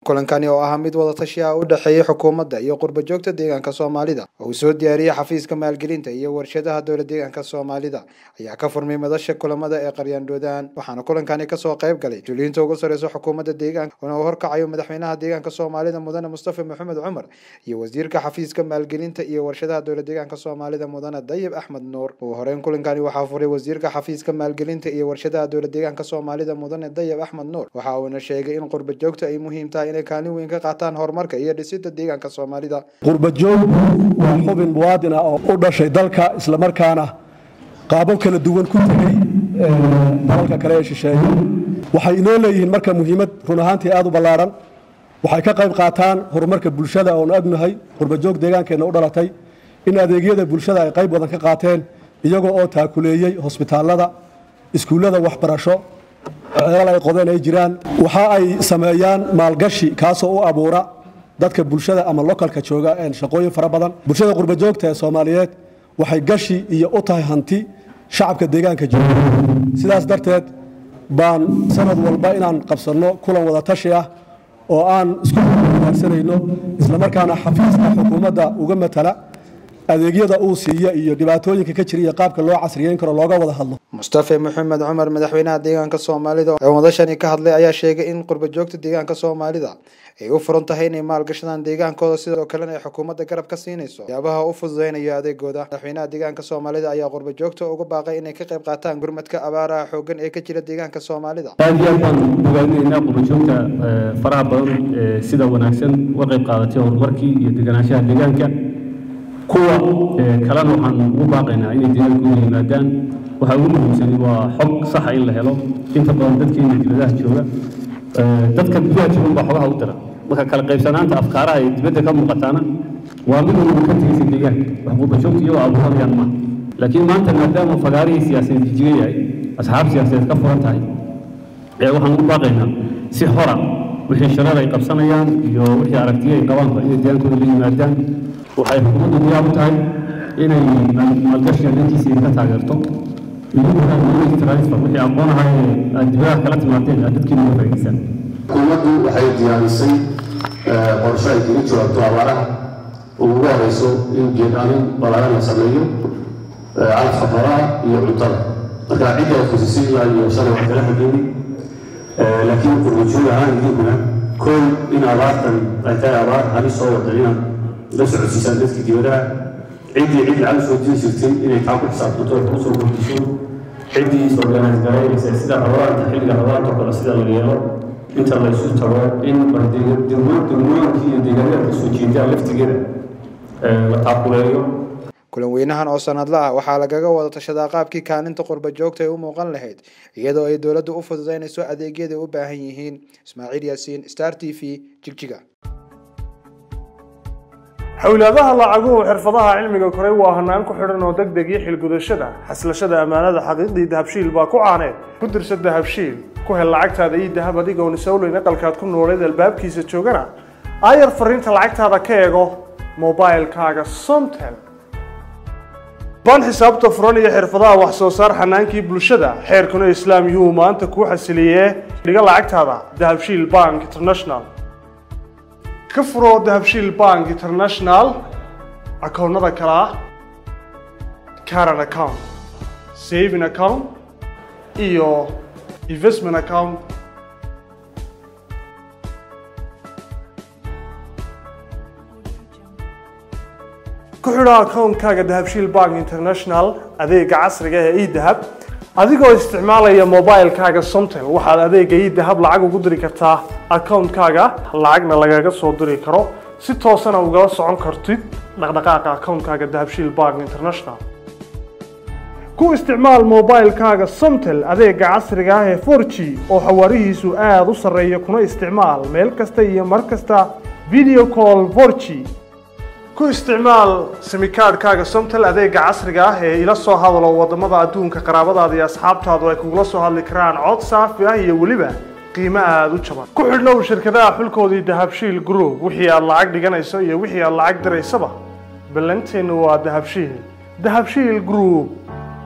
kulankani oo ahaa mid wadatashi ah u dhexeeyey xukuumadda iyo qurba joogta deegaanka soomaalida oo uu soo diyaariyey xafiiska maalgelinta iyo warshadaha dowla deegaanka soomaalida ayaa ka furmay madasha kulamada ee qaryaandhoodaan waxaana kulankani kasoo qayb galay juliinta ugu sareysa xukuumadda deegaanka oona uu horkacayo madaxweynaha deegaanka soomaalida mudane mustafa maxamed cumar iyo wasiirka xafiiska maalgelinta iyo warshadaha dowla deegaanka soomaalida mudane dayib axmed nuur ugu horeyn kulankani waxaa furay wasiirka xafiiska maalgelinta iyo warshadaha dowla deegaanka soomaalida mudane dayib axmed nuur waxa uuna sheegay in qurba joogta ay muhiim tahay inay kaalin weyn ka qaataan horumarka iyo dhisida deegaanka soomaalida qurbajoogku waa xubin muwaadin ah oo u dhashay dalka islamarkaana qaabab kala duwan ku tegey dalalka kale ee shisheeye waxay inoo leeyihiin marka muhiimad run ahaantii aad u ballaaran waxay ka qayb qaataan horumarka bulshada oonu agnahay qurbajoog deegaankeenna u dhalatay in adeegyada bulshada ay qayb badan ka qaateen iyagoo oo taakuleeyey hosbitaallada iskuullada waxbarasho ceelal ay qodeen ay jiraan waxa ay sameeyaan maalgashi kaasoo u abuura dadka bulshada ama lokalka jooga shaqooyin fara badan bulshada qurbajoogta ee soomaaliyeed waxay gashi iyo u tahay hanti shacabka deegaanka jooga sidaas darteed baan sanad walba inaan qabsanno kulan wada tashi ah oo aan isku wanaagsanayno islamarkaana xafiiska xukuumadda uga matala adeegyada uu siiya iyo dhibaatooyinka ka jira iyo qaabka loo casriyeyn karo looga wada hadlo mustafa maxamed cumar madaxweynaha deegaanka soomaalida oo madashani ka hadlay ayaa sheegay in qurba joogta deegaanka soomaalida ay u furan tahay inay maalgashadaan deegaankooda sidoo kalena ay xukuumadda garab ka siinayso waxyaabaha u fududeynayo adeegooda madaxweynaha deegaanka soomaalida ayaa qurba joogta uga baaqay inay ka qayb qaataan gurmadka abaaraha xoogan ee ka jira deegaanka soomaalida aad iyo aad baan ogaanaynaa qurba joogta faraha badan sida wanaagsan uga qayb qaadatay horumarkii iyo deganaanshaha deegaanka kuwa kalena waxaan ugu baaqaynaa inay deegaankooda yimaadaan waxaa ugu muhiimsani waa xog saxa in la helo inta badan dadkeena dibadaha jooga dadka gudaha joogan baa xogaha u dira marka kala qaybsanaanta afkaaraha ay dibadda ka muuqataana waa mid uu ka tegaysa deegaanka wax qurbajoogta iyagoo abuurayaan maaha laakiin maanta maadaama fagaarihii siyaasadeed jijiga yahay asxaab siyaasadeed ka furan tahay waxaan ugu baaqaynaa si hora wixii shareer ay qabsanayaan iyo wixii aragtiyo ay qabaanba inay deegaankooda la yimaadaan waxay xukuumaddu diyaar u tahay inay maalgashiga dhankiisa ka taageerto transfer wixii aqoon ahaa ee aad dibadaha kala timaadeen aad dadkiina uga faa'iidaysaan xukuumaddu waxay diyaarisay qorshe ay kaga jawaabto abaaraha ugu horeyso in geedaanin ballaaran la sameeyo calafka xoolaha iyo cuntada marka cidda ay khusisay ilaa iyo shalay wax kala xageeni laakiin qurbajoog ahaan idinkuna kool in abaartan ay tahay abaar halis soo wada inaad la socodsiisaan dadkii dibadaha ciddii cid lacag soo diri jirtay inay taa ku xisaabtanto ay kusoo kordhiso ciddii is-organize garaynaysa sida rabaanta xilliga rabaanta kale sida la yeelo inta la isu tago in degmooyinkii iyo deegaanada kasoo jeedaan laftigeeda la taakuleeyo kulan weynahan oo sanadla ah waxaa lagaga wada tashadaa qaabkii kaalinta qurba joogta ay u muuqan lahayd iyadoo ay dowladdu u fududeynayso adeegyada u baahan yihiin ismaaciil yaasiin star t v jigjiga xowlaadaha lacaguhu xirfadaha cilmiga koray waa hanaan ku xidhan oo deg deg iyo xilgudashada xaslashada ammaanada xaqiiqdii dahabshiil baa ku caaneed ku dirsa dahabshiil ku hel lacagtaada iyo dahab adigoon isowleyn aqalkaad ku nooleed albaabkiisa joogana aayar fariinta lacagtaada ka eego mobilkaaga somtel baan xisaabta furan iyo xirfadaha wax soo saar xanaankii bulshada xeerkuna islaam yuu maanta kuu xasiliyee dhiga lacagtaada dahabshiil bank international ka furo dahabshiil bank international akoonnada kale ah caran account saving account iyo investment account ku xidho akoonkaaga dahabshiil bank international adeega casriga ee edahab adigoo isticmaalaya mobilkaaga somtel waxaad adeega idahab lacag ugu diri kartaa akoonkaaga lacagna lagaga soo diri karo si toosana ugala socon kartid dhaqdhaqaaqa akoonkaaga dahabshiil bank international ku isticmaal mobilkaaga somtel adeega casriga ah ee for g oo xawaarihiisu aada u sarreeya kuna isticmaal meel kasta iyo mar kasta video call for g ku isticmaal simikaadhkaaga somtel adeega casriga ah ee ila soo hadalo wadamada adduunka qaraabadaada iyo asxaabtaadu ay kugula soo hadli karaan cod saafi ah iyo weliba qiimo aada u jaban ku xidhnow shirkadaha xulkoodii dahabshiil group wixii aad lacag dhiganayso iyo wixii aad lacag diraysaba ballanteennu waa dahabshiil dahabshiil group